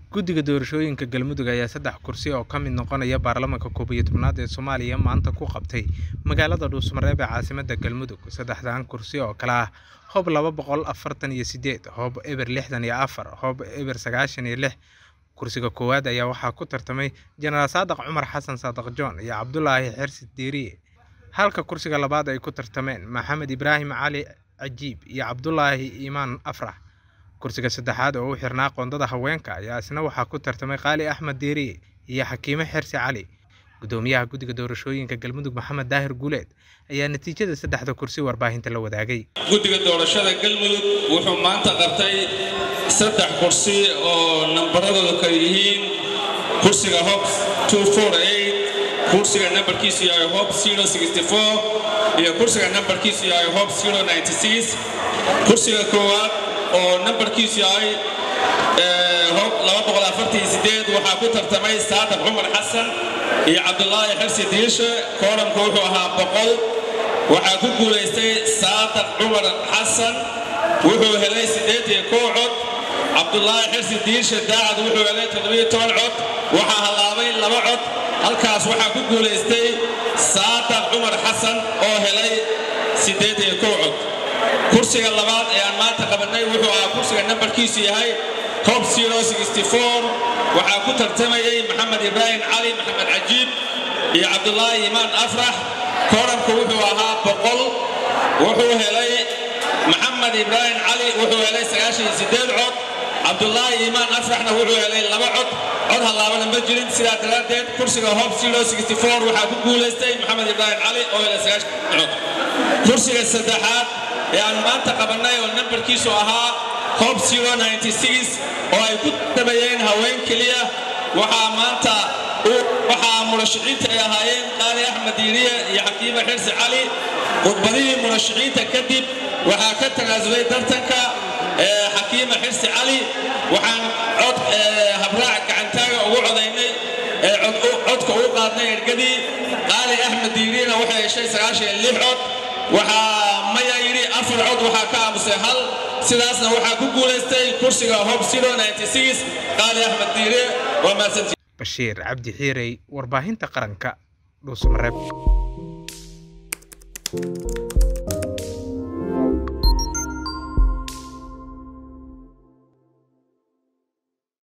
Guddiga Doorashooyinka Galmudug ayaa saddex kursi oo ka mid noqonaya baarlamaanka koob iyo tobnaad ee Soomaaliya maanta ku qabtay magaalada Dhuusamareeb ee caasimadda Galmudug. Saddexdan kursi oo kala ah Hoob laba boqol afartan iyo sideed, Hoob eber lixdan iyo afar, Hoob eber sagaashan iyo lix. Kursiga koowaad ayaa waxaa ku tartamay Jenaraal Saadax Cumar Xasan Saadax John iyo Cabdulaahi Xirsi Diiriye, halka kursiga labaad ay ku tartameen Maxamed Ibraahim Cali Cajiib iyo Cabdulaahi Iimaan Afrax. Kursiga saddexaad oo u xirnaa qoondada haweenka ayaa isna waxaa ku tartamay Qaali Axmed Diiriye iyo Xakiime Xirsi Cali. Gudoomiyaha Guddiga Doorashooyinka Galmudug Maxamed Daahir Guuleed ayaa natiijada saddexda kursi warbaahinta la wadaagay. guddiga doorashada galmudug wuxuu maanta qabtay saddex kursi oo nambaradoodu kala yihiin kursiga hob kursiga nambarkiisu yahay hob iyo kursiga nambarkiisu yahay hob kursiga koowaad oo nambarkiisu yahay hob waxaa ku tartamay saadax cumar xasan iyo cabdulaahi xirsi diishe kooramku wuxuu ahaa boqol waxaa ku guulaystay saadax cumar xasan wuxuu helay siddeed iyo kow cod cabdulaahi xirsi diishe daacad wuxuu helay toddobiyo toban cod waxaa hallaabay laba cod halkaas waxaa ku guulaystay saadax cumar xasan oo helay siddeed iyo kow cod kursiga labaad ee aan maanta qabannay wuxuu ahaa kursiga nambarkiisu yahay hob waxaa ku tartamayay maxamed ibraahim cali maxamed cajiib iyo cabdulaahi iimaan afrax kooramku wuxuu ahaa boqol wuxuu helay maxamed ibraahim cali wuxuu helay sagaashan iyo siddeed cod cabdulaahi iimaan afraxna wuxuu helay laba cod cod hallaabana ma jirin sidaa daraaddeed kursiga hob waxaa ku guulaystay maxamed ibraahim cali oo helay sagaashan cod kursiga saddexaad ee aan maanta qabannay oo nambarkiisu ahaa hob oo ay ku dabayeen haween keliya waxaa maanta waxaa murashiciinta ay ahaayeen qaali axmed diiriye iyo xakiime xirsi cali khudbadihii murashiciinta kadib waxaa ka tanaasulay tartanka xakiime xirsi cali waxaan cod habraac gacantaaga ugu codaynay codka ugu qaadnay ergadii qaali axmed diiriyena waxay heshay sagaashan iyo lix cod waxaa maya yidhi afar cod waxaa ka aamusay hal sidaasna waxaa ku guulaystay kursiga hob qaali axmed diire waa mahadsantii Bashiir Cabdi Xiirey, warbaahinta qaranka, Dhuusamareeb.